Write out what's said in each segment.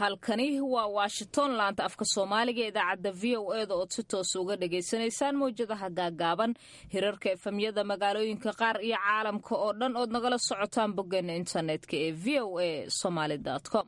halkani waa washington laanta afka soomaaliga idaacadda v o e da ood si toos uga dhagaysanaysaan mawjadaha gaagaaban hirarka efemyada magaalooyinka qaar iyo caalamka oo dhan ood nagala socotaan boggeena internetka ee v o a somaly com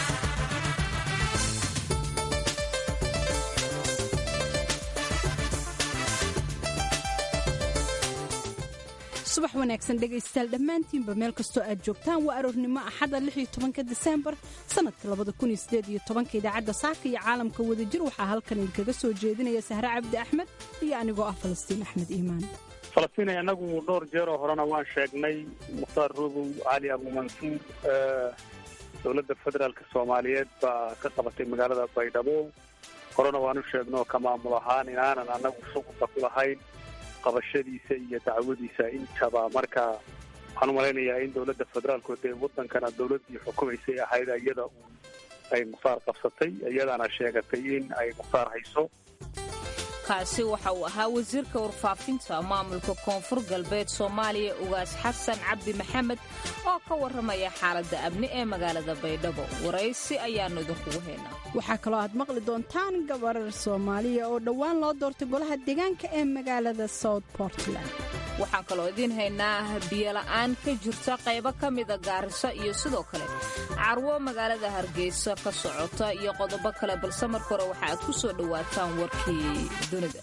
subax wanaagsan dhegaystayaal dhammaantiinba meel kastoo aad joogtaan waa aroornimo axada ka diseembar sannadka idaacadda saaka iyo caalamka wadajir waxaa halkan idinkaga soo jeedinaya sahre cabdi axmed iyo anigoo ah falastiin axmed iimaan falastiin annagu dhowr jeeroo horena waan sheegnay mukhtaar rubow cali abumansuur dowladda federaalka soomaaliyeed baa ka qabatay magaalada baydhabo horena waanu sheegno ka maamul ahaan inaanan annagu shuqulka ku lahayn qabashadiisa iyo dacwadiisa intaba marka waxaan u malaynayaa in dowladda federaalku dee wadankana dowladdii xukumaysay ahayd iyada ay mukhtaar qabsatay iyadaana sheegatay in ay mukhtaar hayso kaasi waxa uu ahaa wasiirka warfaafinta maamulka koonfur galbeed soomaaliya ugaas xasan cabdi maxamed oo ka warramaya xaaladda amni ee magaalada baydhabo waraysi ayaannu idinkugu haynaa waxaa kaloo aad maqli doontaan gabarar soomaaliya oo dhowaan loo doortay golaha deegaanka ee magaalada south portland waxaan kaloo idiin haynaa biyola'aan ka jirta qaybo ka mida gaariso iyo sidoo kale carwo magaalada hargeysa ka socota iyo qodobo kale balse marka hore waxa aad ku soo dhowaataan warkii dunida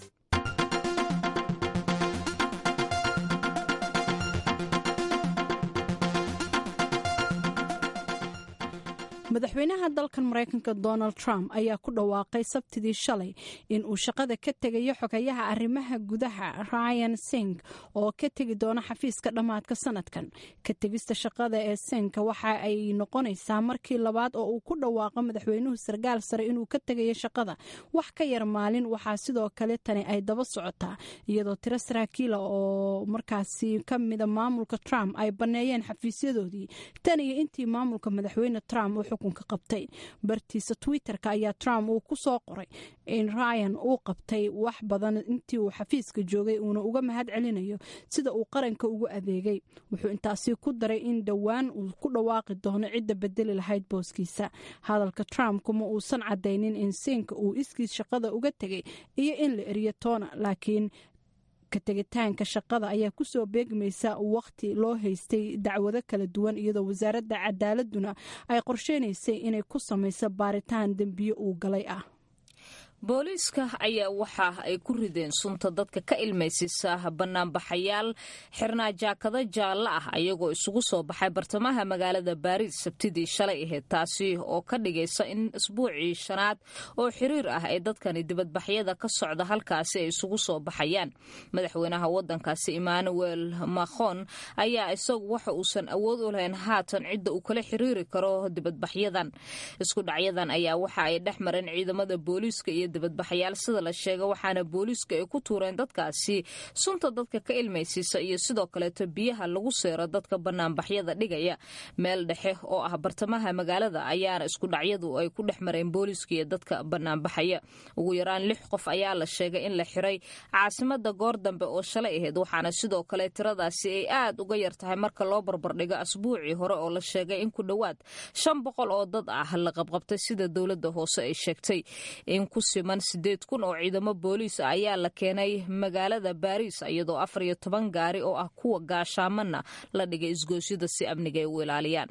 madaxweynaha dalkan maraykanka donald trump ayaa ku dhawaaqay sabtidii shalay in uu shaqada ka tegayo xogayaha arrimaha gudaha ryan sing oo ka tegi doona xafiiska dhammaadka sanadkan ka tegista shaqada ee sinka waxa ay noqonaysaa markii labaad oo uu ku dhawaaqo madaxweynuhu sarkaal sare inuu ka tegayo shaqada wax ka yar maalin waxaa sidoo kale tani ay daba socotaa iyadoo tiro saraakiila oo markaasi ka mida maamulka trump ay banneeyeen xafiisyadoodii tan iyo intii maamulka madaxweyne trump xukunka qabtay bartiisa twitter-ka ayaa trump uu ku soo qoray in ryan uu qabtay wax badan intii uu xafiiska joogay uuna uga mahad celinayo sida uu qaranka ugu adeegay wuxuu intaasi ku daray in dhowaan uu ku dhawaaqi doono cidda bedeli lahayd booskiisa hadalka trump kuma uusan cadaynin in siinka uu iskiis shaqada uga tegay iyo in la eriyo toona laakiin ka tegitaanka shaqada ayaa kusoo beegmaysa waqti loo haystay dacwado kala duwan iyadoo wasaaradda cadaaladuna ay qorsheynaysay inay ku samayso baaritaan dembiyo uu galay ah booliiska ayaa waxa ay ku rideen sunta dadka ka ilmaysisa banaanbaxayaal xirnaa jaakado jaallo ah ayagoo isugu soo baxay bartamaha magaalada baariis sabtidii shalay ahayd taasi oo ka dhigaysa in isbuucii shanaad oo xiriir ah ee dadkani dibadbaxyada ka socda halkaasi ay isugu soo baxayaan madaxweynaha wadankaasi emmanuel macron ayaa isagu waxa uusan awood u lahayn haatan cidda uu kala xiriiri karo dibadbaxyadan isku dhacyadan ayaa waxa ay dhex mareen ciidamada booliiska iyo dibadbaxayaal sida la sheega waxaana booliiska ay ku tuureen dadkaasi sunta dadka ka ilmaysiisa iyo sidoo kaleeto biyaha lagu seero dadka banaanbaxyada dhigaya meel dhexe oo ah bartamaha magaalada ayaana isku dhacyadu ay ku dhex mareen booliiska iyo dadka banaanbaxaya ugu yaraan lix qof ayaa la sheegay in la xiray caasimada goor dambe oo shalay ahayd waxaana sidoo kale tiradaasi ay aad uga yar tahay marka loo barbardhigo asbuucii hore oo la sheegay in ku dhowaad shan boqol oo dad ah la qabqabtay sida dowlada hoose ay sheegtay in ku siman sideed kun oo ciidamo booliis ah ayaa la keenay magaalada baariis iyadoo afar iyo toban gaari oo ah kuwa gaashaamanna la dhigay isgoosyada si amniga ay u ilaaliyaan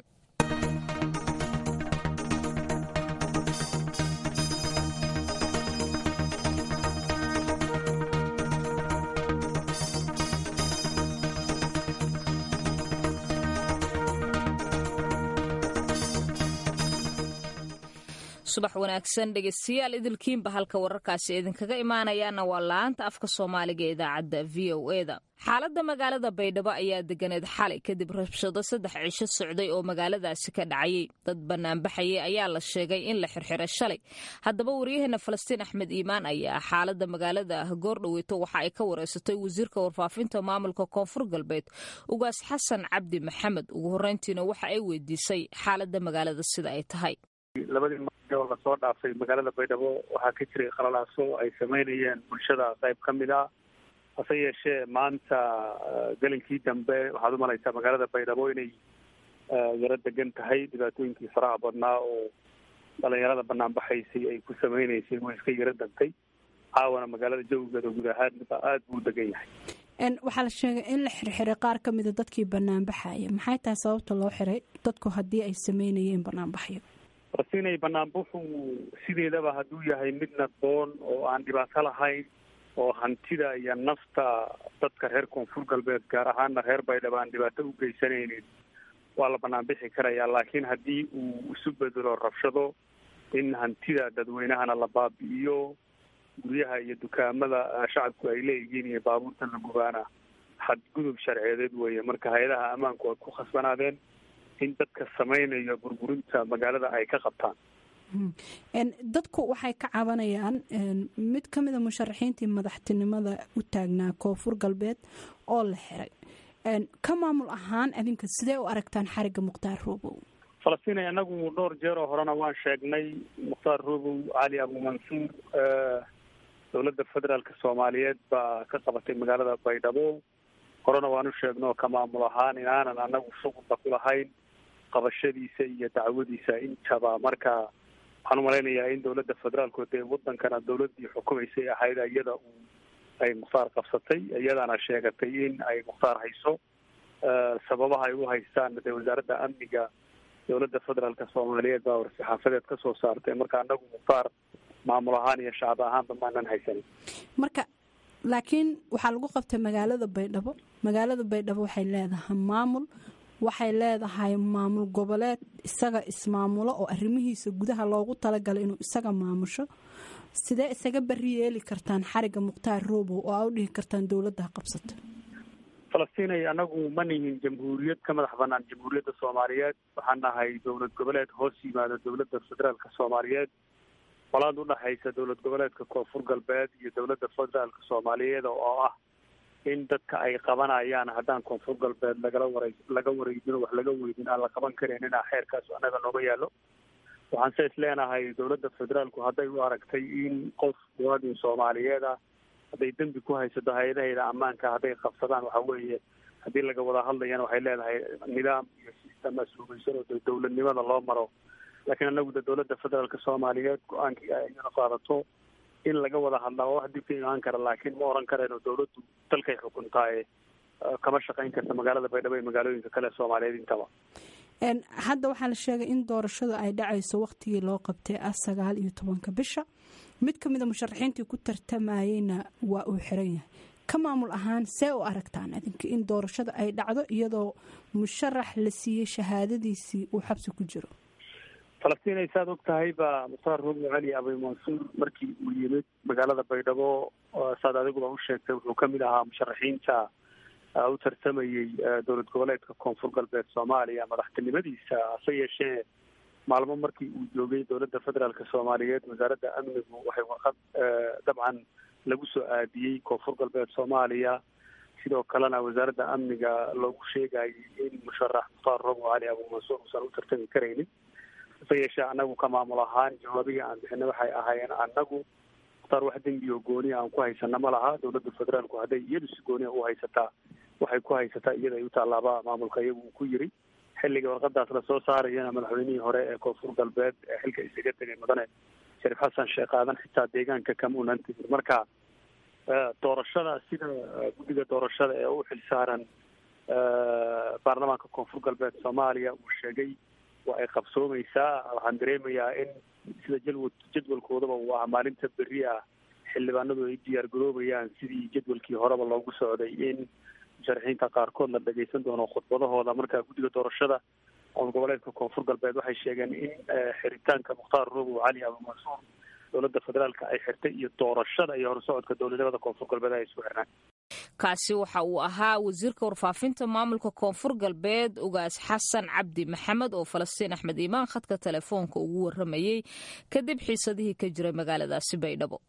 subax wanaagsan dhegeystayaal idilkiinba halka wararkaasi idinkaga imaanayaana waa la-aanta afka soomaaliga ee idaacadda v o e da xaaladda magaalada baydhabo ayaa deganeed xalay kadib rabshado saddex cisho socday oo magaaladaasi ka dhacayay dad banaanbaxayay ayaa la sheegay in la xirxiray shalay haddaba waryaheena falastiin axmed iimaan ayaa xaaladda magaalada goordhaweyto waxa ay ka wareysatay wasiirka warfaafinta maamulka koonfur galbeed ugaas xasan cabdi maxamed ugu horreyntiina waxa ay weydiisay xaaladda magaalada sida ay tahay labadii maalin oo lasoo dhaafay magaalada baydhabo waxaa ka jiray qalalaaso ay samaynayeen bulshada qayb ka mid a hase yeeshee maanta gelinkii dambe waxaad u malaysaa magaalada baydhabo inay yaro degan tahay dhibaatooyinkii faraha badnaa oo dhalinyarada banaanbaxaysay ay ku sameynaysay way iska yaro dantay caawana magaalada jawigeeda guud ahaanba aada buu degan yahay waxaa la sheegay in la xirxiray qaar ka mida dadkii banaanbaxaya maxay tahay sababta loo xiray dadku haddii ay sameynayeen banaanbaxyo farsinay banaanbaxu sideedaba hadduu yahay mid nadboon oo aan dhibaato lahayn oo hantida iyo nafta dadka reer koonfur galbeed gaar ahaana reer baydhabo aan dhibaato u geysanaynin waa la banaanbixi karayaa laakiin haddii uu isu bedelo rabshado in hantida dadweynahana la baabi'iyo guryaha iyo dukaamada shacabku ay leeyihiin iyo baabuurta la gubaana xadgudub sharceedeed weeye marka hay-adaha ammaanku ay ku khasbanaadeen in dadka samaynayo burburinta magaalada ay ka qabtaan dadku waxay ka cabanayaan mid ka mida musharaxiintii madaxtinimada u taagnaa koonfur galbeed oo la xiray ka maamul ahaan adinka sidee u aragtaan xariga mukhtaar roobow falastiin anagu dhowr jeer oo horena waan sheegnay mukhtaar roobow cali abumansuur dowladda federaalka soomaaliyeed baa ka qabatay magaalada baydhabo horena waan u sheegno ka maamul ahaan inaanan anagu shuqulba ku lahayn qabashadiisa iyo dacwadiisa intaba marka waxaan umalaynayaa in dowladda federaalku dee wadankana dowladii xukumaysay ahayd iyada uu ay mukhtaar qabsatay iyadaana sheegatay in ay mukhtaar hayso sababaha ay u haystaan dee wasaaradda amniga dowladda federaalka soomaaliyeed baa war-saxaafadeed ka soo saartay marka anagu mukhtaar maamul ahaan iyo shacab ahaanba maanan haysanin marka laakiin waxaa lagu qabtay magaalada baydhabo magaalada baydhabo waxay leedahay maamul waxay leedahay maamul goboleed isaga ismaamulo oo arrimihiisa gudaha loogu talagalay inuu isaga maamusho sidee isaga bari yeeli kartaan xariga mukhtaar roobow oo aa u dhihi kartaan dowladda qabsata falastinay anagu ma nihin jamhuuriyad ka madax banaan jamhuuriyadda soomaaliyeed waxaan nahay dowlad goboleed hoos yimaada dowladda federaalka soomaaliyeed qolaad udhaxaysa dowlad goboleedka koonfur galbeed iyo dowladda federaalka soomaaliyeed oo ah in dadka ay qabanayaan haddaan koonfur galbeed lagala wara laga wareejino wax laga weydin aan la qaban karin inaa xeerkaas annaga nooga yaallo waxaan se is leenahay dowladda federaalku hadday u aragtay in qof muwaadin soomaaliyeed ah hadday dembi ku haysato hay-adaheeda ammaanka hadday qabsadaan waxa weeye haddii laga wada hadlayana waxay leedahay nidaam iyo sistem asluubaysan oo dowladnimada loo maro laakiin anagu de dowladda federaalka soomaaliyeed go-aankii ay iyana qaadato in laga wada hadlaa waa wax dib ka imaan kara laakiin ma oran karayno dowladdu dalkay xukuntaaye kama shaqayn karta magaalada baydhabo iyo magaalooyinka kale soomaaliyeed intaba hadda waxaa la sheegay in doorashada ay dhacayso waqtigii loo qabtay ah sagaal iyo tobanka bisha mid ka mida musharaxiintii ku tartamayeyna waa uu xiran yahay ka maamul ahaan see u aragtaan adinka in doorashada ay dhacdo iyadoo musharax la siiyey shahaadadiisii uu xabsi ku jiro falastiin ay saad og tahay baa mukhtaar roobo cali abi mansuur markii uu yimid magaalada baydhabo saad adiguba u sheegtay wuxuu kamid ahaa musharaxiinta u tartamayey dowlad goboleedka koonfur galbeed soomaaliya madaxtinimadiisa hase yeeshee maalmo markii uu joogay dowladda federaalka soomaaliyeed wasaaradda amnigu waxay warqad dabcan lagu soo aadiyey koonfur galbeed soomaaliya sidoo kalena wasaaradda amniga loogu sheegayay in musharax mukhtaar roobo cali abu mansuur uusan u tartami karaynin hase yeeshee anagu ka maamul ahaan jawaabihii aan bixinay waxay ahaayeen anagu mukhtaar wax dembi oo gooniya aan ku haysana ma laha dowladda federaalku hadday iyadu si gooniya u haysataa waxay ku haysataa iyada ay u tallaaba maamulka iyagu uu ku yiri xilliga warqadaas lasoo saarayana madaxweynihii hore ee koonfur galbeed ee xilka isaga tegay mudane shariif xasan sheekh aadan xitaa deegaanka kama unan tegin marka doorashada sida guddiga doorashada ee u xil saaran baarlamaanka koonfur galbeed soomaaliya uu sheegay waa ay qabsoomeysaa waxaan dareemayaa in sida jadwal jadwalkoodaba uu ah maalinta berri ah xildhibaanadu ay diyaar garoobayaan sidii jadwalkii horeba loogu socday in musharaxiinta qaarkood la dhageysan doono khudbadahooda marka guddiga doorashada qoom goboleedka koonfur galbeed waxay sheegeen in xiritaanka mukhtaar roobow cali abumansuur dowladda federaalka ay xirtay iyo doorashada iyo horsocodka dowladnimada koonfur galbeed ay isku xirnaan kaasi waxa uu ahaa wasiirka warfaafinta maamulka koonfur galbeed ugaas xasan cabdi maxamed oo falastiin axmed iimaan khadka telefoonka ugu waramayey kadib xiisadihii ka jiray magaaladaasi baydhabo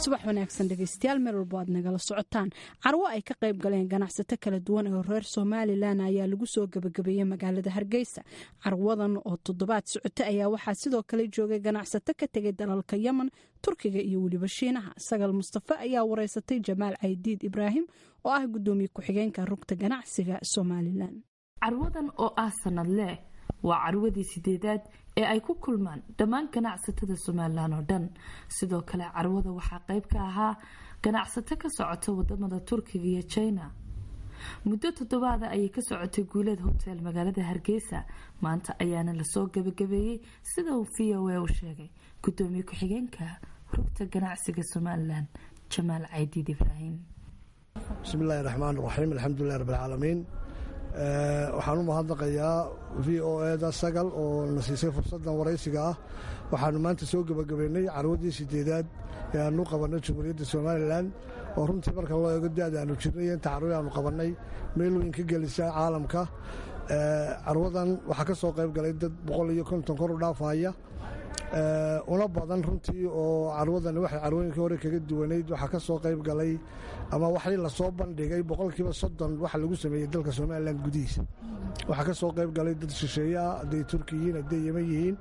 subax wanaagsan dhegeystayaal meel walbo aad nagala socotaan carwo ay ka qayb galeen ganacsato kala duwan oo reer somalilan ayaa lagu soo gebagabeeyey magaalada hargeysa carwadan oo toddobaad socota ayaa waxaa sidoo kale joogay ganacsato ka tegay dalalka yemen turkiga iyo weliba shiinaha sagal mustafe ayaa wareysatay jamaal caydiid ibraahim oo ah gudoomiye ku-xigeenka rugta ganacsiga somalilan carwadan oo ah sanadleh waa carwadii sideedaad ee ay ku kulmaan dhammaan ganacsatada somalilan oo dhan sidoo kale carwada waxaa qayb ka ahaa ganacsato ka socota wadamada turkiga iyo jina muddo toddobaada ayay ka socotay guuleed hotel magaalada hargeysa maanta ayaana lasoo gabagabeeyey sida uu v o a u sheegay gudoomiye ku-xigeenka rugta ganacsiga somalilan jamaal caydiid ibraahim bismillahi raxmaan raxiim alxamdulilah rabbilcaalamiin waxaan u mahadnaqayaa v o eda sagal oo na siisay fursaddan waraysiga ah waxaanu maanta soo gebagabaynay carwaddii sideedaad ee aanu qabannay jamhuuriyadda somalilan oo runtii marka loo eego da-da aanu jirnay iyo inta carwi aanu qabannay meel weyn ka gelisa caalamka carwadan waxaa ka soo qayb galay dad boqol iyo konton kor u dhaafaya una badan runtii oo carwadani waxay carwooyinkii hore kaga duwanayd waxaa ka soo qayb galay ama waxii lasoo bandhigay boqolkiiba soddon waxa lagu sameeyey dalka somalilan gudihiisa waxaa ka soo qayb galay dad shisheeye ah hadday turki yihiin hadday yeman yihiin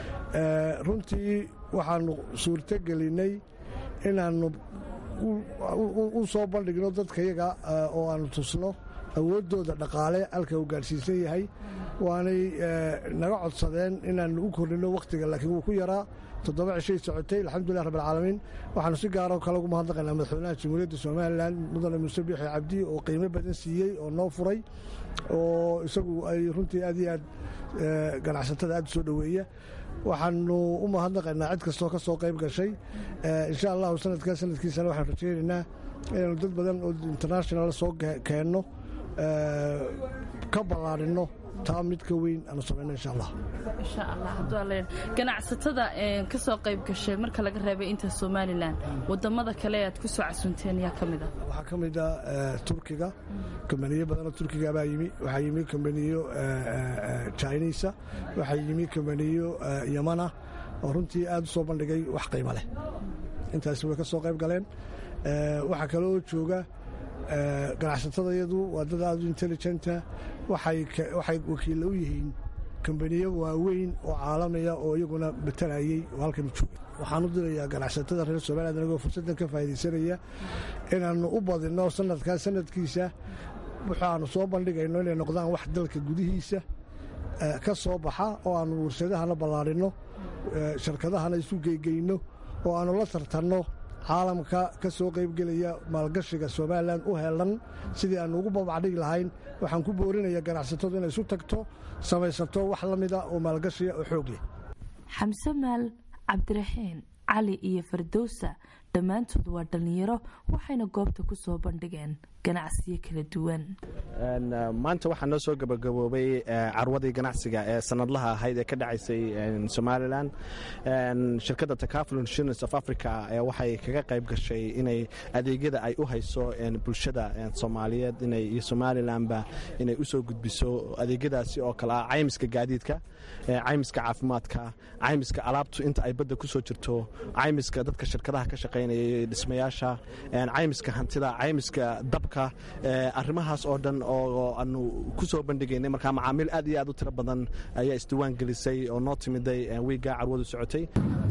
runtii waxaanu suurto gelinay inaannu u soo bandhigno dadkayaga oo aanu tusno awooddooda dhaqaale halka uu gaadhsiisan yahay waanay naga codsadeen inaannu u kordhino wakhtiga laakiin wuu ku yaraa toddoba cishay socotay alxamdulilah rabbilcaalamiin waxaanu si gaaro kale ugu mahadnaqaynaa madaxweynaha jamhuuriyadda somalilan mudane muuse biixi cabdi oo qiimo badan siiyey oo noo furay oo isagu ay runtii aad iyo aad ganacsatada aad u soo dhoweeya waxaanu u mahadnaqaynaa cid kastoo ka soo qayb gashay insha allahu sanadkaa sanadkiisana waxaan rajaynaynaa inaanu dad badan oo international soo keenno ka ballaarino taa mid ka weyn aanu samayno insha allah insha allah hadduu ganacsatada ka soo qayb gashay marka laga reebay inta somalilan wadamada kale aad ku soo casunteen yaa ka mid ah waxaa ka mid ah turkiga kambaniyo badanoo turkiga baa yimi waxaa yimi kambaniyo chinisa waxaa yimi kambaniyo yamana oo runtii aad u soo bandhigay wax qiimo leh intaasi way ka soo qayb galeen waxaa kale oo jooga ganacsatadayadu waa dad aad u intelligenta waxay wakiilla u yihiin kambaniyo waaweyn oo caalamiya oo iyaguna batalayey oo halkan jooga waxaan u dirayaa ganacsatada reer somaliland anagoo fursaddan ka faa'iidaysanaya inaannu u badinno sanadkaa sanadkiisa waxaannu soo bandhigayno inay noqdaan wax dalka gudihiisa ka soo baxa oo aannu warshadahana ballaarinno sharkadahana isu geygeyno oo aannu la tartanno caalamka ka soo qaybgelaya maalgashiga somalilan u helan sidii aannu ugu babacdhigi lahayn waxaan ku boorinaya ganacsatadu inay isu tagto samaysato wax la mida oo maalgashiga oo xoog leh xamse maal cabdiraxiin cali iyo fardowsa dhammaantood waa dhallinyaro waxayna goobta ku soo bandhigeen ganacsiyo kala duwan maanta waxaa noo soo gabagaboobay carwadii ganacsiga ee sanadlaha ahayd ee ka dhacaysay somalilan shirkadda takaful insurance of africa waxay kaga qayb gashay inay adeegyada ay u hayso bulshada soomaaliyeed iyo somalilanba inay usoo gudbiso adeegyadaasi oo kale ah caymiska gaadiidka caymiska caafimaadka caymiska alaabtu inta ay badda kusoo jirto caymiska dadka shirkadaha ka shaqaynaya dhismayaasha caymiska hantida caymiska dabka arrimahaas oo dhan oo aanu ku soo bandhigaynay markaa macaamiil aad iyo aad u tiro badan ayaa isdiwaan gelisay oo noo timiday wiiggaa carwadu socotay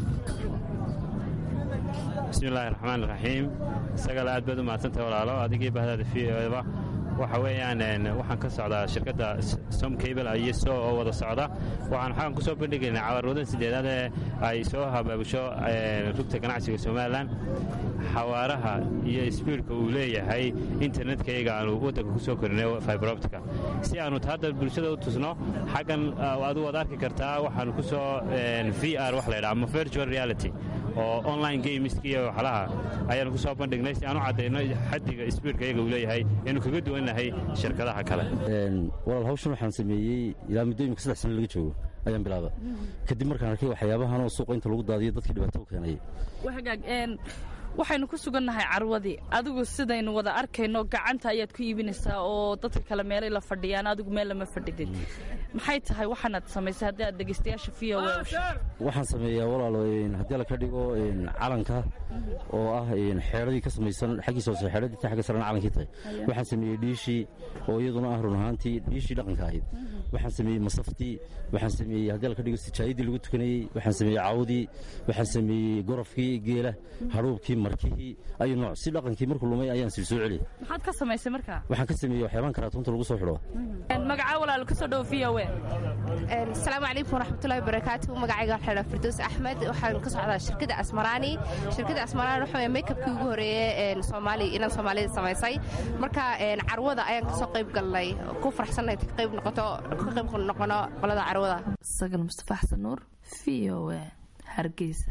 bismillahi raxmaan raxiim isagale aad baad u mahadsantahay walaalo adigii bahdaada v oba waxa weeyaan waxaan ka socdaa shirkadda som cable iyo so oo wada socda waxaan xagan ku soo bandhigaynaa cawarwadan sideedaad ee ay soo habaabusho rugta ganacsiga somalilan xawaaraha iyo sbiidka uu leeyahay internetkayga aanu waddanka ku soo korinay fiberoptica si aanu hadda bulshada u tusno xaggan adu waad arki kartaa waxaanu ku soo v r wax laydhaha ama virtual reality oo online gameski iyo waxlaha ayaanu ku soo bandhignay si aan u caddayno xaddiga sbiidka iyaga uu leeyahay inuu kaga duwannahay shirkadaha kale walaal hawshan waxaan sameeyey ilaa muddooyinka saddex sano laga joogo ayaan bilaaba kadib markaan arkay waxyaabahan oo suuqa inta lagu daadiyo dadkii dhibaato u keenaya waxaynu ku sugannahay carwadii adigu sidaynu wada arkayno gacanta ayaad ku iibinaysaa oo dadka kale meelay la fadhiyaan adigu meel lama fadhidin maxay tahay waxaanaad samaysay haddii aad dhegaystayaasha v o waxaan sameeyaa walaalo haddii la ka dhigo calanka oo ah xeedradii ka samaysan xaggiisa hoose xeedradii ta xagga sarena calankii tahay waxaan sameeyey dhiishii oo iyaduna ah run ahaantii dhiishii dhaqanka ahayd waxaan sameeyey masaftii waxaan sameeyey haddii la ka dhigo sijaayadii lagu tukanayey waxaan sameeyey cawdii waxaan sameeyey gorofkii geela hadhuubkii markihii ayu nooc si dhaqankii markuu lumay ayaan sii soo celiyey maxaad ka samaysay markaa waxaan ka sameeyey waxyaabaan karaatuunta lagu soo xidho magacaa walaalo kasoo dhowo v o asalaamu calaykum waraxmatullahi wabarakaatu magacayga waxaa dhaa firdows axmed waxaan ka socdaa shirkadda asmaraani shirkadda asmaraani waxa weye makeupkii ugu horeeye soomaali inan soomaalida samaysay marka carwada ayaan kasoo qayb galnay ku faraxsannahay ka qayb noqoto ka qayb noqono qolada carwada sagal mustafa xasan nuur v o a hargeysa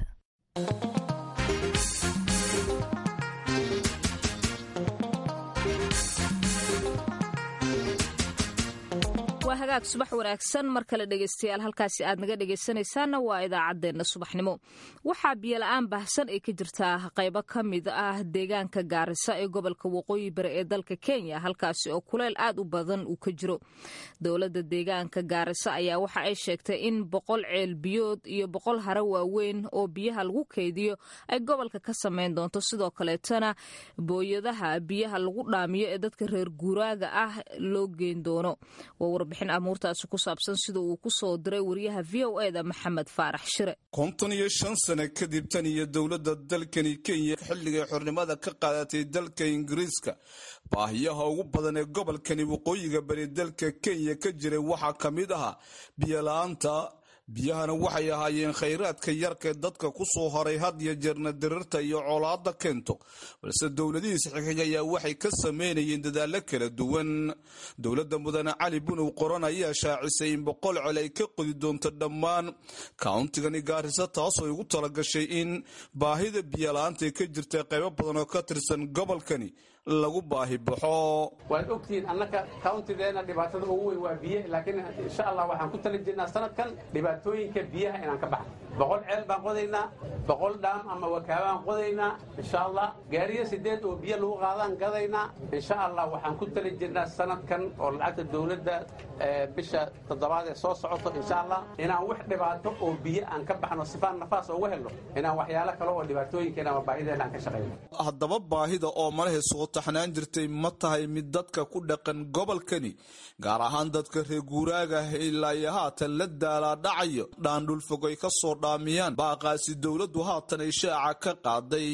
waa hagaag subax wanaagsan mar kale dhegaystayaal halkaasi aad naga dhegaysanaysaanna waa idaacaddeenna subaxnimo waxaa biyola-aan baahsan ay ka jirtaa qaybo ka mid ah deegaanka gaarisa ee gobolka waqooyi bari ee dalka kenya halkaasi oo kuleyl aad u badan uu ka jiro dowladda deegaanka gaarisa ayaa waxa ay sheegtay in boqol ceel biyood iyo boqol hare waaweyn oo biyaha lagu keydiyo ay gobolka ka samayn doonto sidoo kaleetana booyadaha biyaha lagu dhaamiyo ee dadka reer guuraaga ah loo geyn doono warbixin amuurtaasi ku saabsan sida uu ku soo diray wariyaha v o eda maxamed faarax shire konton iyo shan sane kadib tan iyo dowladda dalkani kenya xilligay xornimada ka qaadatay dalka ingiriiska baahiyaha ugu badan ee gobolkani waqooyiga bari dalka kenya ka jiray waxaa ka mid ahaa biyola'aanta biyahana waxay ahaayeen khayraadka yarkae dadka ku soo horay had iyo jeerna dirirta iyo colaada keento balse dowladihiis xigxig ayaa waxay ka sameynayeen dadaallo kala duwan dowladda mudane cali bunow qoran ayaa shaacisay in boqol col ay ka qodi doonto dhammaan kauntigani gaarisa taasoo igu talagashay in baahida biyola'aanta ka jirta qaybo badan oo ka tirsan gobolkani lagu baahi baxo waad ogtihiin annaka kauntideena dhibaatada ugu weyn waa biyo laakiin insha allah waxaan ku tali jirnaa sanadkan dhibaatooyinka biyaha inaan ka baxno boqol ceel baan qodaynaa boqol dhaam ama wakaabaan qodaynaa insha allah gaariyo sideed oo biyo lagu qaadaan gadaynaa insha allah waxaan ku tali jirnaa sanadkan oo lacagta dowladda bisha toddobaad ee soo socoto insha allah inaan wax dhibaato oo biyo aan ka baxno sifaan nafaas uga helno inaan waxyaalo kale oo dhibaatooyinkeena ama baahideena aan ka shaqayno haddaba baahida oo malahe soo taxnaan jirtay ma tahay mid dadka ku dhaqan gobolkani gaar ahaan dadka reer guuraaga ilaa iyo haatan la daalaa dhacayo dhaandhulfog ay ka soo dhaamiyaan baaqaasi dowladdu haatan ay shaaca ka qaaday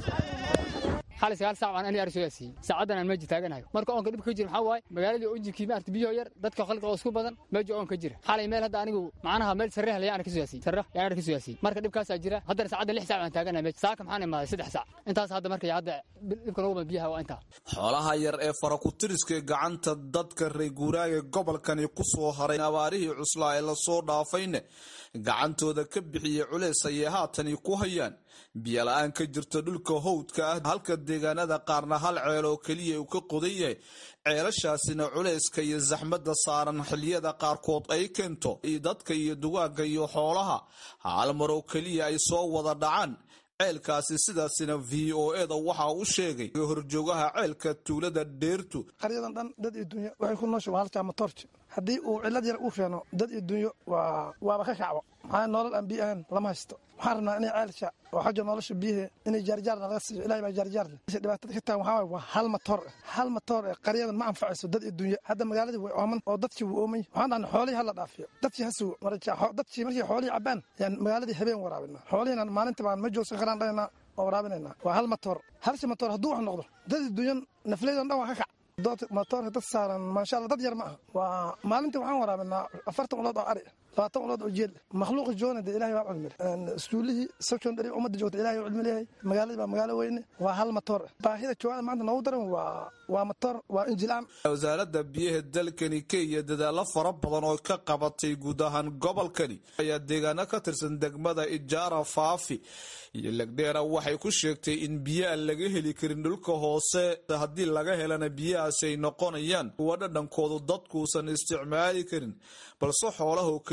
xali sagaal saac baan ani arsoyaasiiyey saacaddan aan meeji taaganayo marka oonka dhibka ka jira maxaa waaye magaaladii onjinkii maarta biyo yar dadka khalqa oo isku badan meeja oon ka jira xalay meel hadda anigu macnaha meel sarre hale yaana ka soyaasiyey sarre yaana ka soyaasiyey marka dhibkaasaa jira haddana saacadda lix saac baan taaganayo meeja saaka maxaan imaaday saddex saac intaas hadda marka hadda dhibka noogu badan biyaha waa intaa xoolaha yar ee farakutiriska gacanta dadka reer guuraaga gobolkani ku soo haray abaarihii cuslaa ee lasoo dhaafayne gacantooda ka bixiyey culeys ayay haatani ku hayaan biyola-aan ka jirta dhulka howdka ah halka deegaanada qaarna hal ceel oo keliya uu ka qodan yahay ceelashaasina culayska iyo saxmadda saaran xiliyada qaarkood ay keento dadka iyo dugaagga iyo xoolaha hal mar oo keliya ay soo wada dhacaan ceelkaasi sidaasina v o eda waxaa u sheegay horjoogaha ceelka tuulada dheertu qaryadan dhan dad iyo dunyo waxay ku noosha waa halkaa matoorji haddii uu cillad yar uu keeno dad iyo dunyo waa waaba ka kacbo maxaa nolol aan biyo ahayn lama haysto waxaan rabnaa inay ceelsha oo xagga nolosha biyahe inay jaarjaar nalaga siiyo ilahay baa jaarjaar leh dhibaatada ka tagan waxaa waay waa hal matoor ah hal matoor ee qaryadan ma anfacayso dad iyo dunyo hadda magaaladii way ooman oo dadkii wuu oomay waxaan dhahnay xoolihii hala dhaafiyo dadkii ha sugo dadkii markii xoolihii cabbaan yaan magaaladii habeen waraabinaa xoolihiina maalinta baan ma joogsan karaan dhaynaa oo waraabinaynaa waa hal matoor halsi matoor hadduu wax noqdo dad iyo dunyo nafleydan dhan waa ka kac matoorka dad saaran maasha alla dad yar ma aha waa maalintii waxaan waraabinaa afartan ulood oo ari labaatan ulood oo jeel makhluuqa joogna dee ilahay waa cilmile iskuulihii secondary ummadda joogta ilahay waa cilmi leeyahay magaaladii baa magaalo weyne waa hal matoor baahida joogada maanta noogu daran waa waa matoor waa injilaan wasaaradda biyaha dalkani kenya dadaalo fara badan oo ka qabatay guud ahaan gobolkani ayaa deegaano ka tirsan degmada ijaara faafi iyo legdheera waxay ku sheegtay in biyo aan laga heli karin dhulka hoose haddii laga helana biyahaasi ay noqonayaan kuwa dhadhankoodu dadkuusan isticmaali karin balse xoolahoo keliya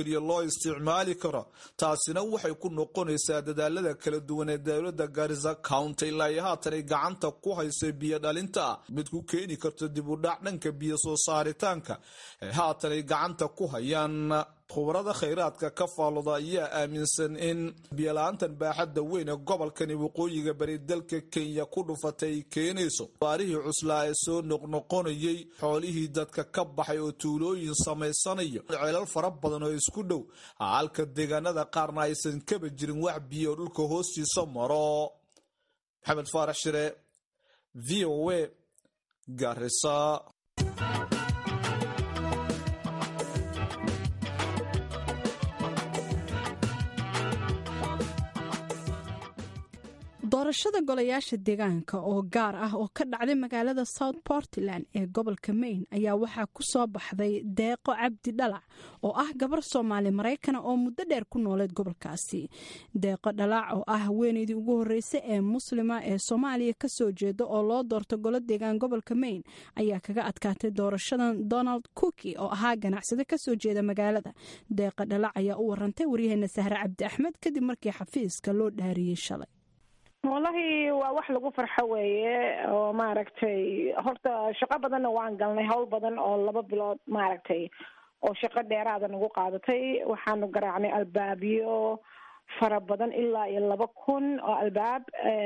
nabadgelyo loo isticmaali karo taasina waxay ku noqonaysaa dadaalada kala duwan ee dowlada garisa county ilaa iyo haatan ay gacanta ku haysa biyo dhalinta ah mid ku keeni karto dib u dhac dhanka biyo soo saaritaanka ee haatan ay gacanta ku hayaan khubarada khayraadka ka faalooda ayaa aaminsan in biyola-aantan baaxadda weyn ee gobolkani waqooyiga bari dalka kenya ku dhufatay ay keenayso baarihii cuslaa ee soo noqnoqonayay xoolihii dadka ka baxay oo tuulooyin samaysanayo ceelal fara badan oo isku dhow halka deegaanada qaarna aysan kaba jirin wax biyo dhulka hoostiisa maro maxamed faarax shire v o a garisa doorashada golayaasha deegaanka oo gaar ah oo ka dhacday magaalada south portland ee gobolka maine ayaa waxaa ku soo baxday deeqo cabdi dhalac oo ah gabar soomaali maraykana oo muddo dheer ku nooleed gobolkaasi deeqo dhalac oo ah haweeneydii ugu horreysay ee muslima ee soomaaliya kasoo jeeda oo loo doorto golo deegaan gobolka maine ayaa kaga adkaatay doorashadan donald cooki oo ahaa ganacsade kasoo jeeda magaalada deeqo dhalac ayaa u warantay waryaheena sahre cabdi axmed kadib markii xafiiska loo dhaariyey shalay wallahi waa wax lagu farxo weeye oo maaragtay horta shaqo badanna waan galnay howl badan oo laba bilood maaragtay oo shaqo dheeraada nagu qaadatay waxaanu garaacnay albaabyo fara badan ilaa iyo laba kun oo albaab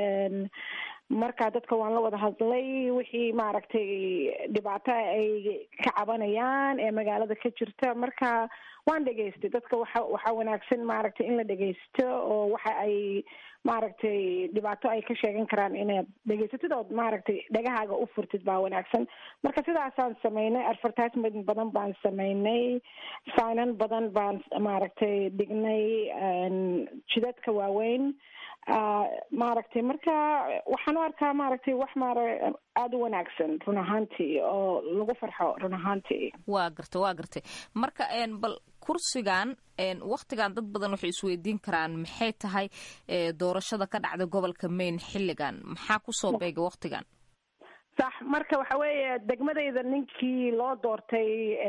marka dadka waan la wada hadlay wixii maaragtay dhibaato ay ka cabanayaan ee magaalada ka jirta marka waan dhegaystay dadka waxa waxaa wanaagsan maaragtay in la dhegaysto oo waxa ay maaragtay dhibaato ay ka sheegan karaan inaad dhegaysatid ood maaragtay dhagahaaga u furtid baa wanaagsan marka sidaasaan sameynay advertisement badan baan sameynay signan badan baan maaragtay dhignay jidadka waaweyn maaragtay marka waxaan u arkaa maaragtay wax maara aada u wanaagsan run ahaantii oo lagu farxo run ahaantii waa gartay waa gartay marka bal kursigan waktigan dad badan waxay isweydiin karaan maxay tahay doorashada ka dhacda gobolka maine xilligan maxaa kusoo beega waktigan sax marka waxa weeye degmadayda ninkii loo doortay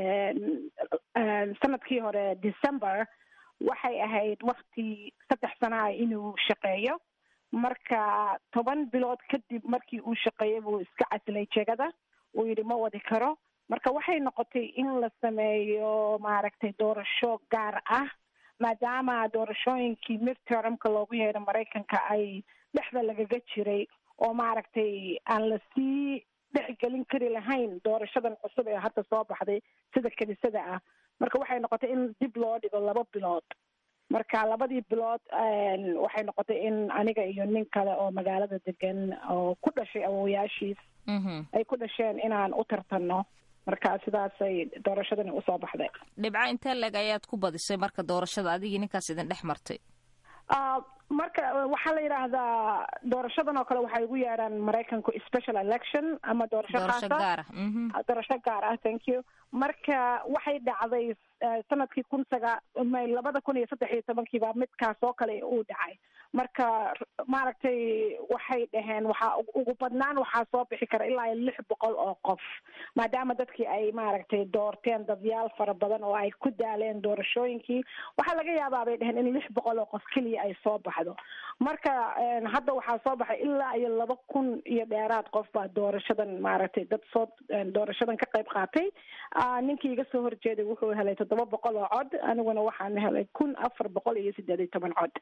sanadkii hore december waxay ahayd wakti saddex sana ah inuu shaqeeyo marka toban bilood kadib markii uu shaqeeyay buu iska casilay jegada uu yidhi ma wadi karo marka waxay noqotay in la sameeyo maaragtay doorasho gaar ah maadaama doorashooyinkii midtermka loogu yeedho maraykanka ay dhexda lagaga jiray oo maaragtay aan la sii dhexgelin kari lahayn doorashadan cusub ee hadda soo baxday sida kadisada ah marka waxay noqotay in dib loo dhigo laba bilood marka labadii bilood waxay noqotay in aniga iyo nin kale oo magaalada degan oo ku dhashay awowayaashiis ay ku dhasheen inaan u tartanno marka sidaasay doorashadani usoo baxday dhibco intee leg ayaad ku badisay marka doorashada adigii ninkaas idin dhex martay marka waxaa la yidhaahdaa doorashadan oo kale waxay ugu yeedhaan maraykanku special election ama doorasho doorasho khaasa gaar ah doorasho gaar ah thank you marka waxay dhacday sanadkii kun sagaa labada kun iyo saddex iyo tobankiiba midkaas oo kale uu dhacay marka maaragtay waxay dhaheen waxaa ugu badnaan waxaa soo bixi kara ilaa iyo lix boqol oo qof maadaama dadkii ay maaragtay doorteen dadyaal fara badan oo ay ku daaleen doorashooyinkii waxaa laga yaabaa bay dhaheen in lix boqol oo qof keliya ay soo baxdo marka hadda waxaa soo baxay ilaa iyo laba kun iyo dheeraad qof baa doorashadan maaragtay dad soo doorashadan ka qayb qaatay ninkii iga soo horjeeday wuxuu helay toddoba boqol oo cod aniguna waxaan helay kun afar boqol iyo sideed iyo toban cod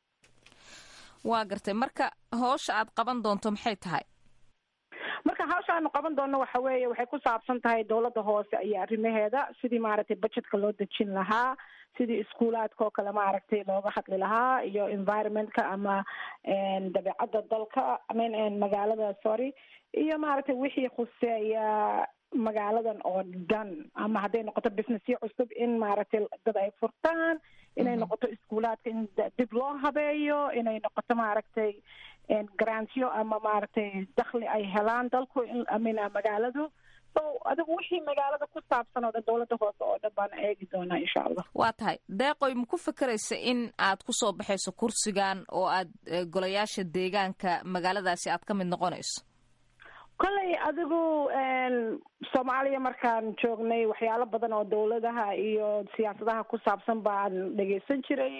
waa gartay marka hoosha aad qaban doonto maxay tahay marka hawsha aanu qaban doonno waxa weeye waxay ku saabsan tahay dowladda hoose iyo arrimaheeda sidii maaragtay budgetka loo dejin lahaa sidii iskuulaadka oo kale maaragtay looga hadli lahaa iyo environmentka ama dabeecadda dalka amin magaalada sorry iyo maaragtay wixii khuseeya magaaladan oo dhan ama hadday noqoto businessyo cusub in maaragtay dad ay furtaan inay noqoto iskuulaadka in dib loo habeeyo inay noqoto maaragtay grantyo ama maaragtay dakli ay helaan dalku amina magaaladu so adigu wixii magaalada ku saabsan oo dhan dowladda hoose oo dhan baan eegi doonaa insha allah waa tahay deeqoy ma ku fekeraysa in aad kusoo baxayso kursigan oo aad golayaasha deegaanka magaaladaasi aad ka mid noqonayso kolley adigu soomaaliya markaan joognay waxyaalo badan oo dawladaha iyo siyaasadaha ku saabsan baan dhegeysan jiray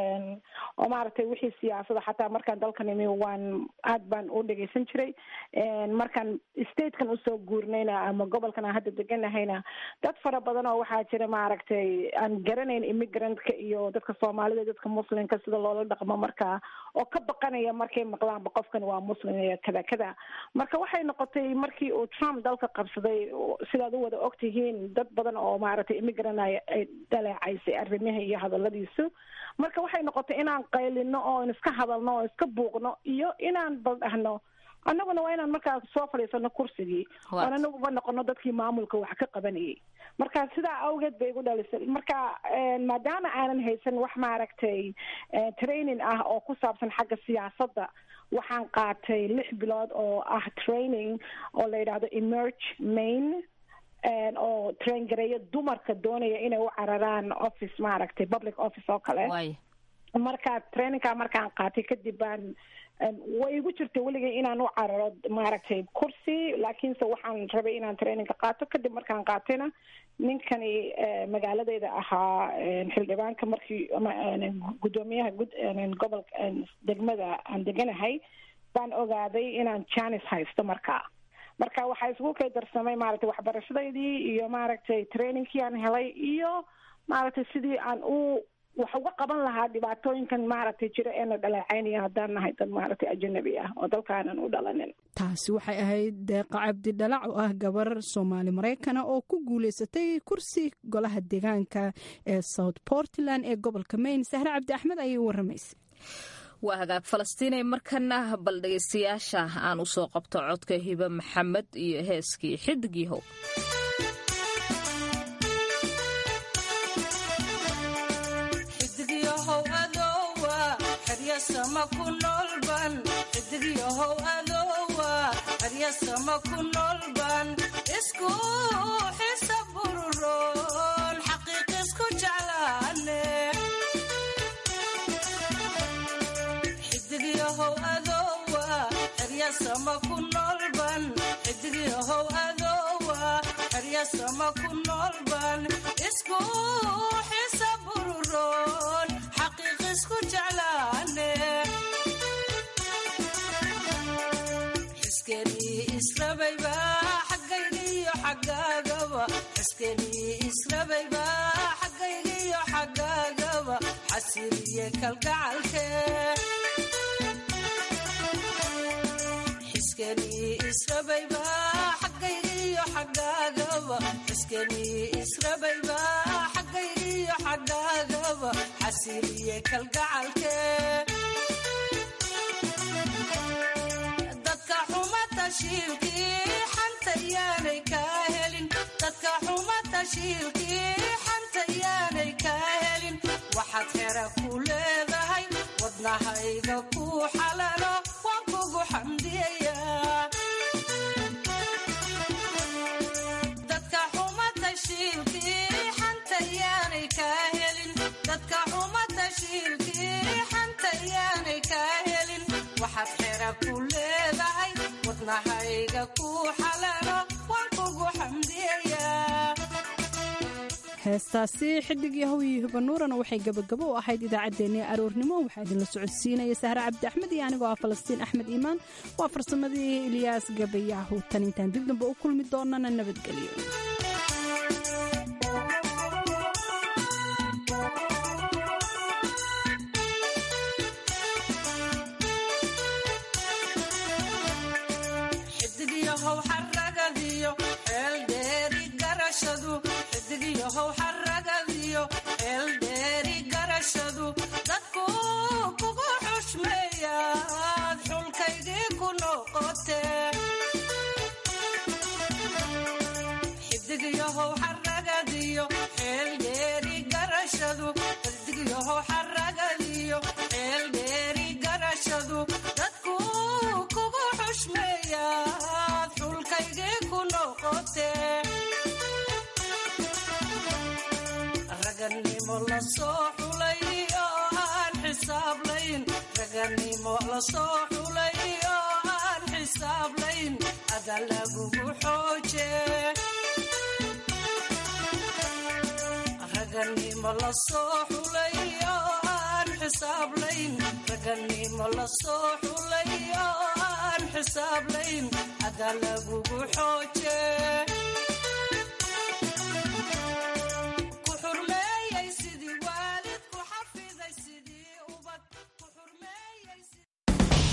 oo maaragtay wixii siyaasada xataa markaan dalkan imi waan aad baan u dhegeysan jiray markaan statekan usoo guurnayna ama gobolkan aan hadda deganahayna dad fara badan oo waxaa jira maaragtay aan garanayn immigrantka iyo dadka soomaalida dadka muslimka sida loola dhaqmo markaa oo ka baqanaya markay maqlaanba qofkan waa muslim iyo kada kada marka waxay noqotay markii uu trump dalka qabsaday sidaad u wada og tihiin dad badan oo maaragtay immigrant ay dhaleecaysay arrimaha iyo hadaladiisu marka waxay noqotay inaan qaylino oon iska hadalno oo iska buuqno iyo inaan bal dhahno annaguna waa inaan markaa soo fadhiisano kursigii oon anaguba noqono dadkii maamulka wax ka qabanayay marka sidaa awgeed bay igu dhalisay marka maadaama aanan haysan wax maaragtay training ah oo ku saabsan xagga siyaasadda waxaan qaatay lix bilood oo ah training oo la yidhaahdo emerge main oo train gareeyo dumarka doonaya inay u cararaan office maaragtay public office oo kale marka trainingka markaan qaatay kadib baan way igu jirta weligay inaan u cararo maaragtay kursi laakiinse waxaan rabay inaan trainingka qaato kadib markaan qaatayna ninkani magaaladeyda ahaa xildhibaanka markii guddoomiyaha gobolka degmada aan deganahay baan ogaaday inaan janis haysto markaa marka waxaa isugu kay darsamay maaragtay waxbarashadaydii iyo maaragtay trainingkii aan helay iyo maaragtay sidii aan u wax uga qaban lahaa dhibaatooyinkan maaragtay jira eena dhaleecaynaya haddaan nahay dad maaragtay ajanabi ah oo dalkaanan u dhalanin taasi waxay ahayd deeqa cabdi dhalac oo ah gabar soomaali maraykana oo ku guuleysatay kursi golaha deegaanka ee south portland ee gobolka maine sahre cabdi axmed ayay waramaysay waa hagaag falastiinay markana bal dhegaystayaasha aan u soo qabto codka hibe maxamed iyo heeskii xidigii how xidigyahow adoowa haryasama ku noolban isku xisa bururoon xaqiiq isku jeclaane xidigyahow adoowa haryasama ku noolban xidigyahow adoowa haryasama ku noolban isku xisa bururoon xaqiiq isku jeclaane israbayba xaggaygiyo xaggaagaba xiskenii israbayba xaggaygiyo xaggaagaba xasiliye kalgacalke xiskenii israbayba xaggaygiyo xaggaagaba xiskenii israbayba xaggaygiyo xaggaagaba xasiliye kalgacalke tashiilkii xanta yaanay kaa helin dadka xuma tashiilkii xanta yaanay kaa helin waxaad xera ku leedahay wadnahayga ku xalalo waan kugu xamdiyayaa dadka xuma tashiilkii xanta yaanay kaa helin dadka xuma tashiilkii xanta yaanay kaa helin waxaad xera ku leedahay wadnahayga ku xalalo waan kugu xamdiyayaa heestaasi xidig yahow iyo hibanuurana waxay gabagabo u ahayd idaacaddeenii aroornimo waxaa idinla socodsiinaya sahre cabdi axmed iyo anigoo ah falastiin axmed iimaan waa farsamadii ilyaas gabayaahu tan intaan dib damba u kulmi doonana nabadgelyo xidigyahow xaragadiyo eeldheeri garashadu xidigyahow xaragadiyo eeldheeri garashadu dadku kugu xushmeeyaad xulkaygii ku noqote xidigyahow xaragadiyo eeldheeri garashadu xidigyahow xaragadiyo eeldheeri garashadu dadku kugu xushmeeyaad xulkaygii ku noqote raganimo la soo xulay oo aan xisaab layn raganimo la soo xulay oo aan xisaablayn ada lagugu xooje raganimo la soo xulay oo aan xisaablayn raganimo la soo xulay oo aan xisaablayn ada lagugu xooje